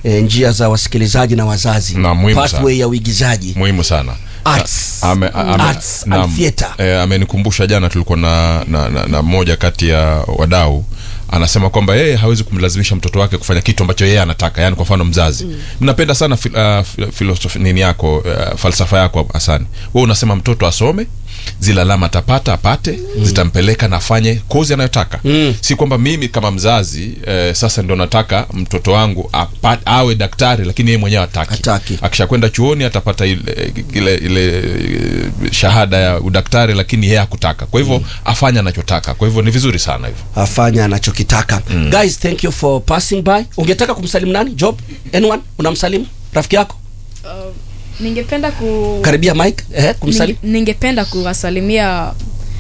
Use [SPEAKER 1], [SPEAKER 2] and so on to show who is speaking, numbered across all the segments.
[SPEAKER 1] e, njia za wasikilizaji na wazazi
[SPEAKER 2] Na muhimu
[SPEAKER 1] pathway
[SPEAKER 2] sana.
[SPEAKER 1] ya uigizaji
[SPEAKER 2] muhimu sana
[SPEAKER 1] Arts.
[SPEAKER 2] A- ame- ame-
[SPEAKER 1] Arts and
[SPEAKER 2] naam.
[SPEAKER 1] theatre.
[SPEAKER 2] Eh, amenikumbusha jana tulikuwa na, na, na, na mmoja kati ya wadau anasema kwamba yeye hawezi kumlazimisha mtoto wake kufanya kitu ambacho yeye anataka yani kwa mfano mzazi mm. mnapenda sana fil, uh, fil- filosofi nini yako uh, falsafa yako asani we unasema mtoto asome zile alama atapata apate mm. zitampeleka na afanye kozi anayotaka mm. si kwamba mimi kama mzazi eh, sasa ndo nataka mtoto wangu apa, awe daktari lakini yeye mwenyewe ataki
[SPEAKER 1] Hataki.
[SPEAKER 2] akishakwenda chuoni atapata ile, ile, ile eh, shahada ya udaktari lakini yeye hakutaka kwa hivyo mm. afanye anachotaka kwa hivyo ni vizuri sana hivyo
[SPEAKER 1] afanya anachokitaka mm. guys thank you for passing by ungetaka kumsalimu nani job anyone unamsalimu rafiki yako
[SPEAKER 3] ningependa ku
[SPEAKER 1] karibia mike eh, kumsalimu
[SPEAKER 3] Ninge- ningependa kuwasalimia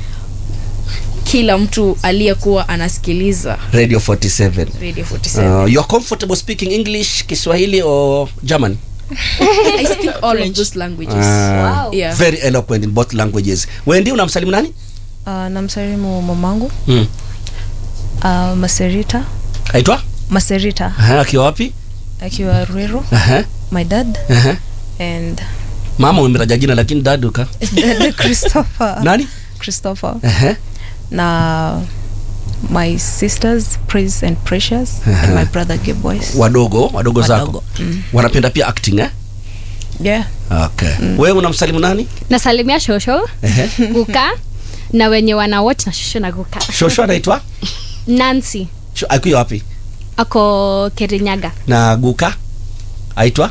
[SPEAKER 3] kila mtu aliyekuwa anasikiliza
[SPEAKER 1] radio 47
[SPEAKER 3] radio 47
[SPEAKER 1] uh, you are comfortable speaking english kiswahili or german
[SPEAKER 3] i speak all of those languages
[SPEAKER 1] uh,
[SPEAKER 3] yeah
[SPEAKER 1] very eloquent in both languages wendi unamsalimu nani
[SPEAKER 4] Uh, namsalimu mamangu
[SPEAKER 1] mm.
[SPEAKER 4] uh, Maserita
[SPEAKER 1] aitwa
[SPEAKER 4] Maserita
[SPEAKER 1] Aha, akiwa wapi
[SPEAKER 4] akiwa Ruiru
[SPEAKER 1] Aha,
[SPEAKER 4] my dad
[SPEAKER 1] aha.
[SPEAKER 4] and
[SPEAKER 1] mama umemtaja jina lakini daduka
[SPEAKER 4] dad Christopher
[SPEAKER 1] nani
[SPEAKER 4] Christopher
[SPEAKER 1] Aha.
[SPEAKER 4] na my sisters Praise and Precious and my brother Gabe Boys
[SPEAKER 1] wadogo wadogo zako
[SPEAKER 4] Wadogo, mm.
[SPEAKER 1] wanapenda pia acting eh?
[SPEAKER 4] yeah
[SPEAKER 1] okay. wewe unamsalimu nani
[SPEAKER 5] nasalimia shosho
[SPEAKER 1] Ehe.
[SPEAKER 5] guka na wenye wana watch na shosho na guka
[SPEAKER 1] shosho anaitwa
[SPEAKER 5] nancy
[SPEAKER 1] Sho- akiwa wapi
[SPEAKER 5] ako kirinyaga
[SPEAKER 1] na guka aitwa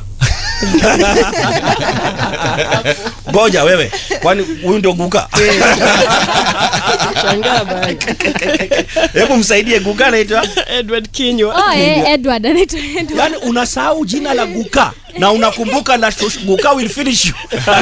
[SPEAKER 1] ngoja wewe kwani huyu ndio guka
[SPEAKER 6] Shangaa bana.
[SPEAKER 1] hebu msaidie guka anaitwa
[SPEAKER 6] Edward Kinywa.
[SPEAKER 5] oh, eh, edward anaitwa edward
[SPEAKER 1] yaani unasahau jina la guka na unakumbuka la shosh- guka will finish you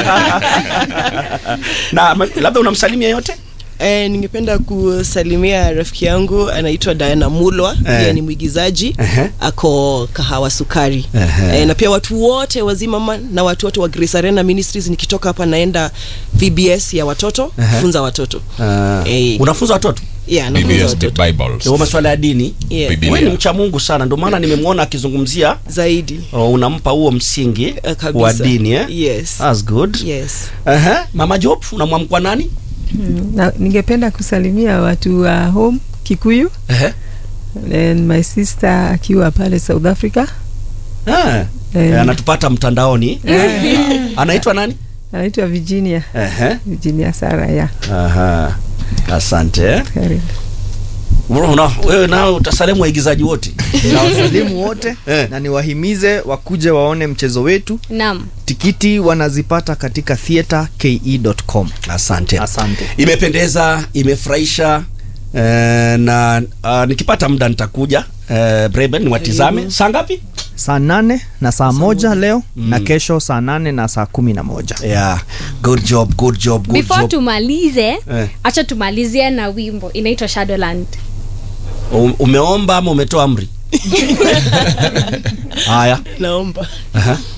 [SPEAKER 1] na ma- labda unamsalimia yote
[SPEAKER 6] Eh, ningependa kusalimia rafiki yangu anaitwa Diana Mulwa
[SPEAKER 1] Eh.
[SPEAKER 6] pia ni mwigizaji
[SPEAKER 1] Ehe.
[SPEAKER 6] ako kahawa sukari
[SPEAKER 1] Ehe.
[SPEAKER 6] eh, na pia watu wote wazima ma- na watu wote wa Grace Arena Ministries nikitoka hapa naenda VBS ya watoto
[SPEAKER 1] Ehe.
[SPEAKER 6] funza watoto
[SPEAKER 1] uh,
[SPEAKER 6] Eh.
[SPEAKER 1] unafunza watoto
[SPEAKER 6] yeah, nafunza
[SPEAKER 2] BBS the
[SPEAKER 6] watoto
[SPEAKER 2] Bibles
[SPEAKER 1] wa masuala ya dini
[SPEAKER 6] yeah.
[SPEAKER 2] Biblia.
[SPEAKER 1] wewe ni mcha mungu sana ndio maana nimemwona akizungumzia
[SPEAKER 6] zaidi
[SPEAKER 1] uh, unampa huo msingi
[SPEAKER 6] Eh, kabisa.
[SPEAKER 1] wa dini eh?
[SPEAKER 6] yes.
[SPEAKER 1] That's good
[SPEAKER 6] yes.
[SPEAKER 1] Aha, mama job unamwamkwa nani
[SPEAKER 7] na, ningependa kusalimia watu wa home Kikuyu
[SPEAKER 1] Ehe.
[SPEAKER 7] and my sister akiwa pale South Africa
[SPEAKER 1] Ah,
[SPEAKER 7] Eh.
[SPEAKER 1] eh, anatupata mtandaoni anaitwa nani
[SPEAKER 7] anaitwa Virginia
[SPEAKER 1] Ehe.
[SPEAKER 7] Virginia Sara ya
[SPEAKER 1] Aha. asante
[SPEAKER 7] karibu
[SPEAKER 1] Una, wewe nao utasalimu waigizaji wote
[SPEAKER 8] na wasalimu wote
[SPEAKER 1] Eh.
[SPEAKER 8] na niwahimize wakuje waone mchezo wetu
[SPEAKER 5] naam
[SPEAKER 8] tikiti wanazipata katika theaterke.com
[SPEAKER 1] asante
[SPEAKER 8] asante
[SPEAKER 1] imependeza imefurahisha eh, na uh, nikipata muda nitakuja eh, breben niwatizame saa ngapi
[SPEAKER 8] saa nane na saa moja leo na kesho saa nane na saa kumi na moja
[SPEAKER 1] yeah. good job good job good
[SPEAKER 5] before
[SPEAKER 1] job
[SPEAKER 5] tumalize
[SPEAKER 1] Eh.
[SPEAKER 5] acha tumalizie na wimbo inaitwa shadowland
[SPEAKER 1] Um- umeomba ama umetoa amri haya
[SPEAKER 6] naomba
[SPEAKER 1] Aha.